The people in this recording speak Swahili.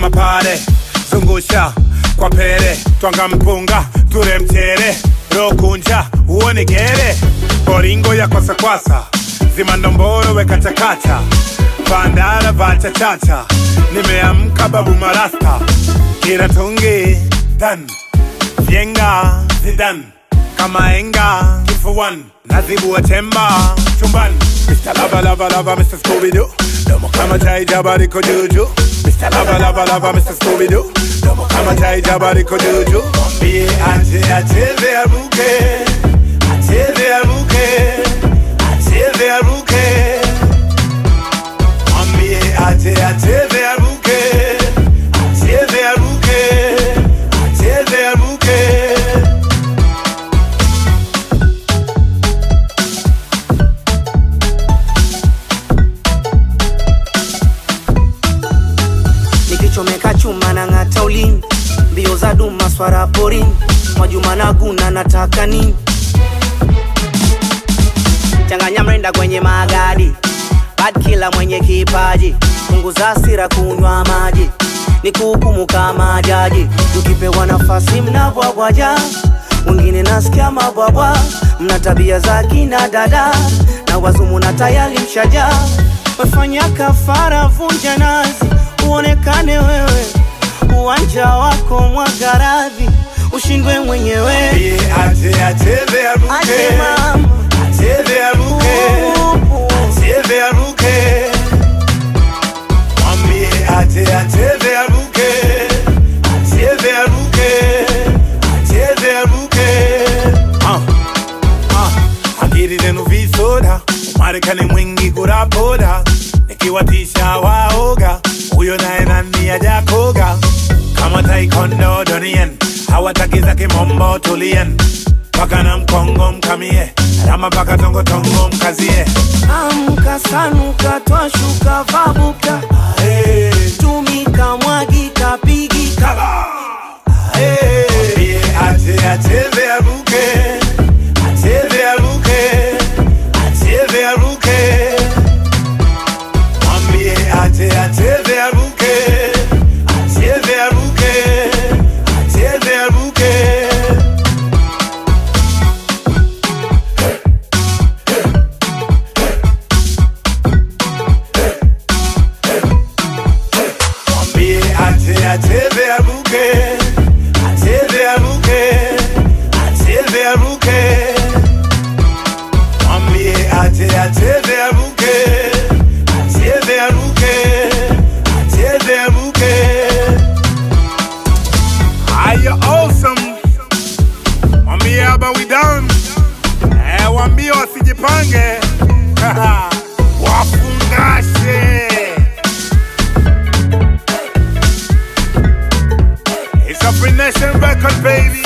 mapare zungusha kwa pere twanga mpunga ture mchere rokunja uone gere boringo ya kwasakwasa zimandomboro wekachakacha vandara vachachacha nimeamka babu marasta kiratungi dan vyenga zidan kama enga kifuan nazibua chemba chumban Mr. Lava Lava Lava Mr. Scooby-Doo Domo kama chai jabariko juju Mr. Lava Lava Lava Mr. Scooby-Doo Domo kama chai jabariko juju Mwambie ache acheze aruke Acheze aruke Acheze aruke Mwambie ache acheze aruke Acheze aruke Acheze aruke nikichomeka chuma na ng'ata ulimi mbio za duma swara porini mwajuma na guna nataka nini changanya mrenda kwenye magadi bad kila mwenye kipaji punguza hasira kunywa maji ni kuhukumu kama jaji tukipewa nafasi mnabwabwaja wengine nasikia mabwabwa mna tabia za kina dada na wazumu na tayari mshaja wefanya kafara vunja nazi uonekane wewe uwanja wako mwagaradhi ushindwe mwenyewe Mwambie ache acheze aruke Ache mama. Acheze aruke Acheze aruke Mwambie ache acheze aruke Acheze aruke Acheze aruke Ah, ah, akili zenu visoda Umarekani mwingi kurapoda nikiwatisha waoga huyo naye nani ajakoga kama taekwondo donien hawataki za kimombo tulien paka na mkongo mkamie rama paka tongotongo mkazie amka sanuka twashuka vabuka hey. tumika mwagika pigika Mwambie ache acheze aruke acheze aruke acheze aruke mwambie ache acheze aruke acheze aruke acheze aruke mwambie ache acheze aruke acheze aruke acheze aruke mwambie ache acheze aruke acheze aruke acheze aruke Are you awesome? Mwambie haba we done. Eh, waambie wasijipange. Wafungashe. It's a Free Nation record, baby.